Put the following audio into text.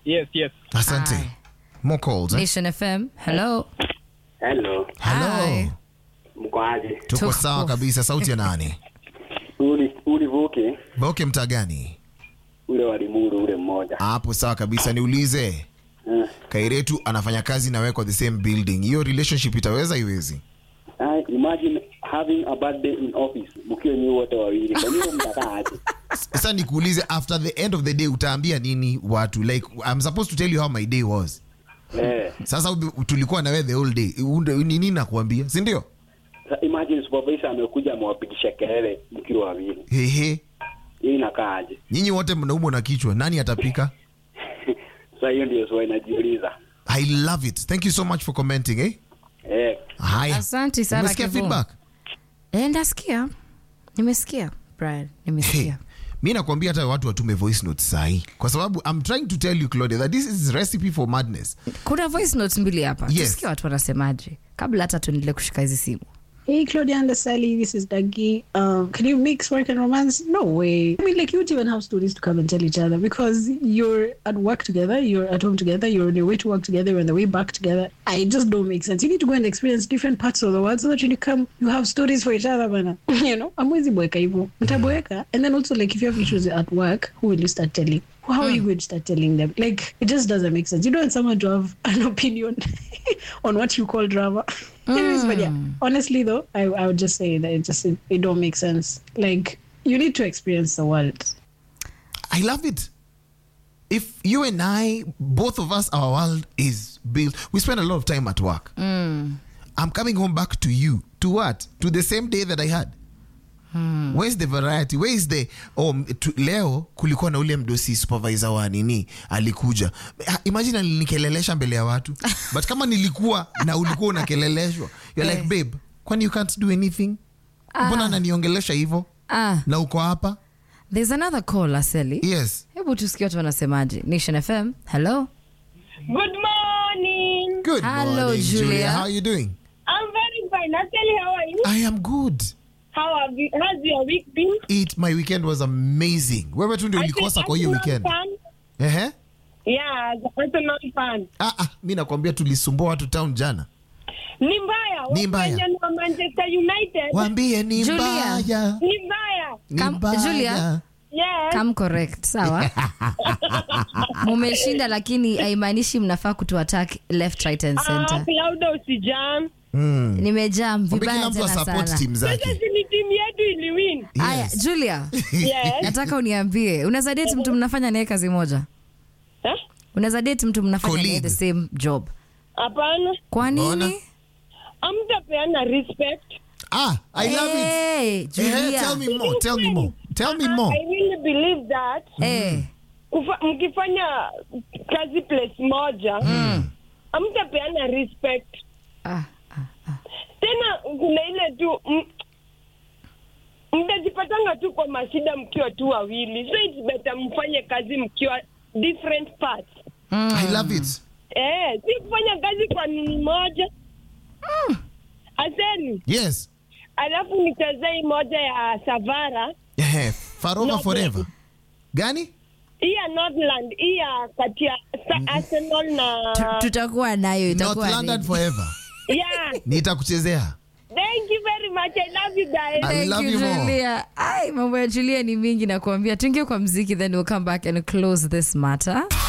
Yes, yes. Asante. Hi. More calls. Eh? Nation FM. Hello. Hello, Hello. Hi. mko aje? Tuko Tuko. sawa kabisa. Sauti ya nani? Uli uli vuke Boke mtaa gani? ule wa Limuru ule mmoja. Hapo sawa kabisa. Niulize, Eh, Kairetu anafanya kazi na wewe kwa the same building. Hiyo relationship itaweza iwezi? ah, imagine having a birthday in office mkiwa nyinyi wote wawili. Kwa nini mtakaa aje? Sasa nikuulize, after the end of the day utaambia nini watu? Like I'm supposed to tell you how my day was. Eh, Sasa ube- tulikuwa na wewe the whole day. Unde- ni nini nakuambia? Si ndio? sa- imagine supervisor amekuja amewapigisha kelele mkiwa wawili. Hehe. Hiyo inakaa aje? Nyinyi wote mnaumwa na kichwa. Nani atapika? Sasa hiyo ndio swali najiuliza. I love it. Thank you so much for commenting, eh? Eh, Haya. Asante sana, Umesikia Kevo. feedback? Eh, ndasikia. Nimesikia. Brian, Hey, nimesikia. mi nakwambia hata watu watume voice notes sahi kwa sababu i'm trying to tell you claudia that this is recipe for madness Kuna voice notes mbili hapa. Yes. Tusikie watu wanasemaje kabla hata tuendelee kushika hizi simu. Hey, Claudia and Sally, this is Dougie. Um, can you mix work and romance? No way. I mean, like, you would even have stories to come and tell each other because you're at work together, you're at home together, you're on your way to work together, you're on the way back together. I just don't make sense. You need to go and experience different parts of the world so that when you come, you have stories for each other, man. you know, amwezi boeka hivyo. Mtaboeka. And then also, like, if you have issues at work, who will you start telling? How are you going to start telling them? Like, it just doesn't make sense. You don't want someone to have an opinion on what you call drama. Anyways, but yeah, honestly though, I, I would just say that it just it, it don't make sense. Like you need to experience the world. i love it if you and i both of us our world is built we spend a lot of time at work i'm coming home back to you to what to the same day that i had where's the variety where is the oh, m- tu, leo kulikuwa na ule mdosi supervisor wa nini alikuja Ah, imagine alinikelelesha mbele ya watu but kama nilikuwa na ulikuwa unakeleleshwa you're like babe kwani you can't do anything mbona ananiongelesha hivyo Ah, na uko hapa there's another call, Aseli. yes Hebu tusikie watu wanasemaje. Nation FM. Hello. Good morning. good Hello, morning Julia. how are you doing I'm very fine. Actually, how are you? i am good How have you? How's your week been? it my weekend was amazing wewe tu ndio ulikosa kwa hiyo Arsenal weekend fan? ehe Yeah, the Arsenal fan. ah, ah, mi nakwambia tulisumbua watu town jana Ni mbaya. Ni mbaya. Wafanya ni wa Manchester United. waambie ni Julia. mbaya Ni mbaya. ni Kam- mbaya. Julia. Yes. Come correct, sawa? Mumeshinda lakini haimaanishi mnafaa kutuattack left right and Ah, center. Claudia usijam. Mm. Nimejaa Mwambie vibaya kila mtu tena asupport sana. team Sasa zake si ni timu yetu iliwin. Aya, Yes. Julia, Yes. nataka uniambie, unaweza date mtu mnafanya naye kazi moja? Eh? Unaweza date mtu mnafanya naye Colleague. the same job? Hapana. Kwa Mbona? nini? Amtapeana respect. ah i love it Hey, Ehe, Julia. tell me more tell me more tell me more I really believe that Eh, kufa, mkifanya kazi place moja amtapeana respect ah, tena kuna ile tu m- mtajipatanga tu kwa mashida mkiwa tu wawili so it's better mfanye kazi mkiwa different parts i love it eh, si kufanya kazi kwa nini moja aseni yes alafu nichezei moja ya savara Ehe, farova No, forever gani hii ya northland hii ya kati ya Sa- arsenal na tu- tutakuwa nayo north itakuwa london ready. forever yeah nitakuchezea thank you very much i love you guys I Thank love you, you more. Julia. Ai, mambo ya Julia ni mingi na kuambia tuingie kwa mziki then we'll come back and close this matter.